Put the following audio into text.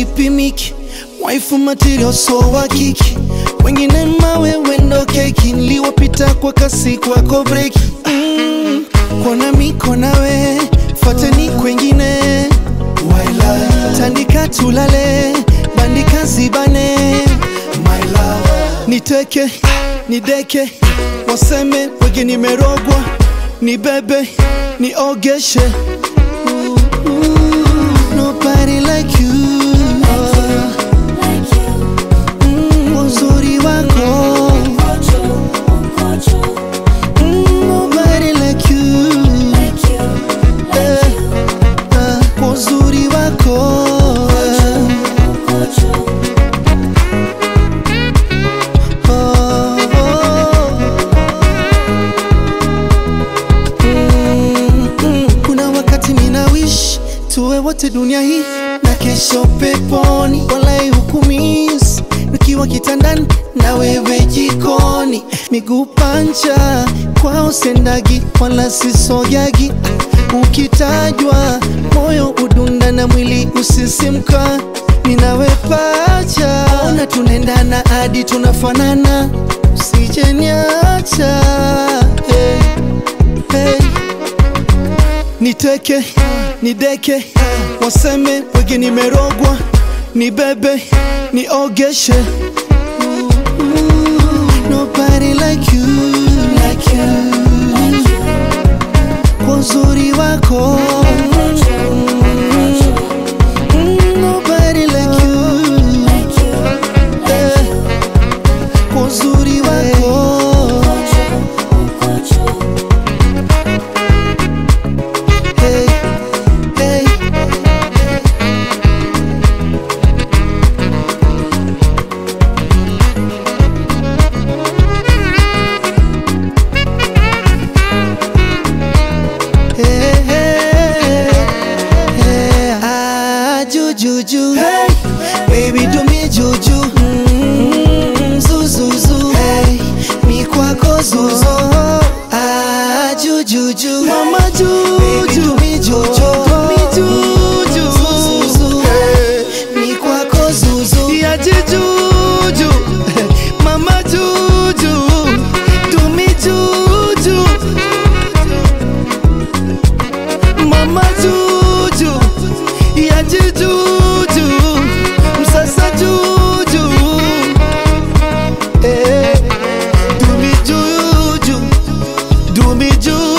sipimiki waifu material so wa kiki wengine mawe wendo keki niliwapita kwa kasi kwako breki mm, kona miko nawe fateni kwengine Waila. tandika tulale bandika zibane My love. niteke nideke waseme wege nimerogwa nibebe niogeshe Ooh, ooh, nobody like you Mm, uzuri wako Mm, nobody like you Eh, ah, kwa uzuri wako Oh, oh. Mm, mm. kuna wakati mina wish tuwe wote dunia hii na kesho peponi walai hukumis nikiwa kitandani na wewe jikoni miguu pancha kwao sendagi wala sisogagi ukitajwa moyo udunda na mwili usisimka ninawe pacha ona tunaendana hadi tunafanana usijeniacha hey, hey. Niteke, nideke, waseme wege nimerogwa, nibebe, niogeshe. Ooh, ooh, Nobody like you, like you. Kwa uzuri wako. Mm, Nobody like you, eh, kwa uzuri wako. Hey, hey. Hey, hey, hey. Ah, jujuju. Hey, baby do me juju. Mm, zuzuzu. Hey, mi kwako zuzu. Ah, jujuju. Mama juju. Baby do me juju. Do me juju. Zuzuzu. Hey, mi kwako zuzu. Ya juju. Mama juju. Do me juju. Mama Juju, ya Juju, msasa Juju, eh, do me Juju, do me Juju.